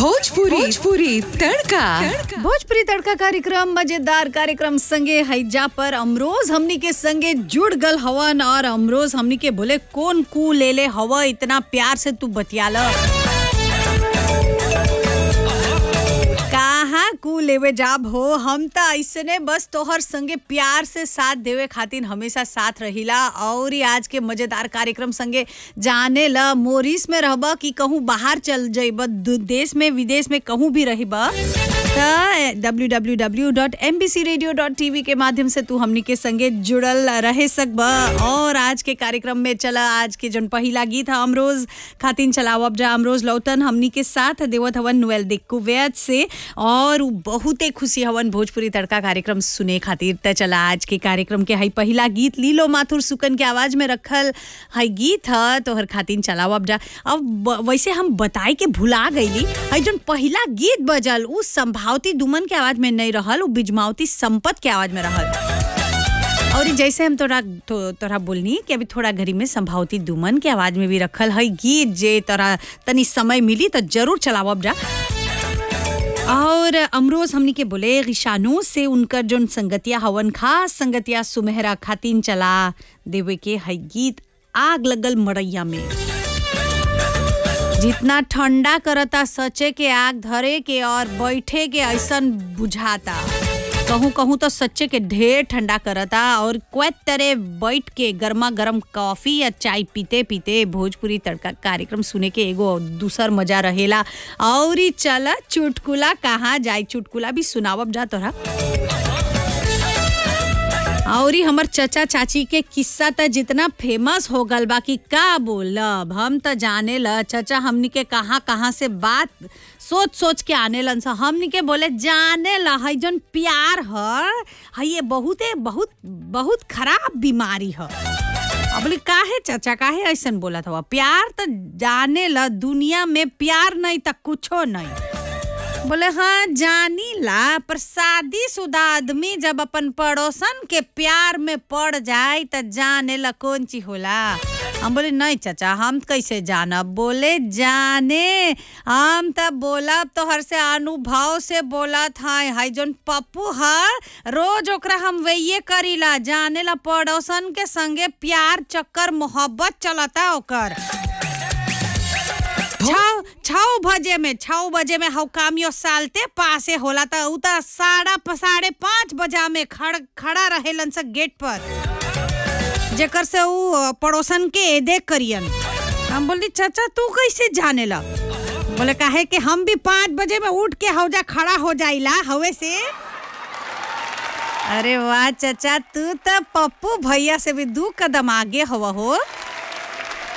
भोजपुरी भोजपुरी तड़का भोजपुरी तड़का कार्यक्रम मजेदार कार्यक्रम संगे हैजा पर अमरोज हमनी के संगे जुड़ गल हवन और अमरोज हमनी के बोले कौन कू ले ले हव इतना प्यार से तू बतियाल कहाँ कू लेवे जाब हो हम त ऐसने बस तोहर संगे प्यार से साथ देवे खातिर हमेशा साथ रहिला और आज के मजेदार कार्यक्रम संगे जाने ल मोरिस में रहब कि कहूँ बाहर चल जाइब देश में विदेश में कहूँ भी रहिब त www.mbcradio.tv के माध्यम से तू हमनी के संगे जुड़ल रहे सकब और आज के कार्यक्रम में चला आज के जन पहिला गीत है अमरोज खातिन चलावब जा अमरोज लौतन हमनी के साथ देवत हवन नुएल दिक्कू वैद से और उ बहुते खुशी हवन भोजपुरी तड़का कार्यक्रम सुने खातिर त चला आज के कार्यक्रम के हई पहिला गीत लीलो माथुर सुकन के आवाज में रखल हई गीत ह तोहर खातिन चलावब जा अब ब- वैसे हम बताए के भुला गईली हई जन पहिला गीत बजल उ संभावती दुमन के आवाज में नहीं रहल उ बिजमावती संपत के आवाज में रहल और ई जैसे हम तोरा तो, तोरा बोलनी कि अभी थोड़ा घड़ी में संभावती दुमन के आवाज में भी रखल है गीत जे तोरा तनी समय मिली तो जरूर चलावब जा और अमरोज हमनी के बोले ऋषानो से उनकर जोन संगतिया हवन खास संगतिया सुमेहरा खातिन चला देवे के है गीत आग लगल मड़ैया में जितना ठंडा करता सचे के आग धरे के और बैठे के ऐसन बुझाता कहूँ कहूँ तो सच्चे के ढेर ठंडा करता और क्वैत तरह बैठ के गर्मा गर्म कॉफी या चाय पीते पीते भोजपुरी तड़का कार्यक्रम सुने के एगो दूसर मजा रहेला और ई चला चुटकुला कहाँ जाए चुटकुला भी सुनावब जा तोरा और ई हमर चचा चाची के किस्सा त जितना फेमस हो गल बा कि का बोलब हम त जाने ल चचा हमनी के कहाँ कहाँ से बात सोच सोच के आने लन सा हमनी के बोले जाने ल हई जन प्यार ह हई ये बहुते बहुत बहुत खराब बीमारी ह अब बोली काहे चाचा काहे ऐसन बोलत हवा प्यार त जाने ल दुनिया में प्यार नहीं त कुछो नहीं बोले हाँ जानी ला पर शादी शुदा आदमी जब अपन पड़ोसन के प्यार में पड़ जाए त जाने ला कौन चीज होला हम बोले नहीं चाचा हम कैसे जानब बोले जाने हम तब बोलब तो हर से अनुभव से बोलत है हाई जोन पप्पू है रोज ओकरा हम वही करीला जाने ला पड़ोसन के संगे प्यार चक्कर मोहब्बत चलता ओकर छौ छौ बजे में छौ बजे में हव कामियो सालते पासे होला त उ त साढ़ा प- साढ़े पाँच बजा में खड़ खड़ा रहेलन स गेट पर जेकर से उ अ, पड़ोसन के देख करियन हम बोली चाचा तू कैसे जाने ला बोले काहे कि हम भी पाँच बजे में उठ के हौजा खड़ा हो जाइला हवे से अरे वाह चाचा तू तो पप्पू भैया से भी दू कदम आगे हवा हो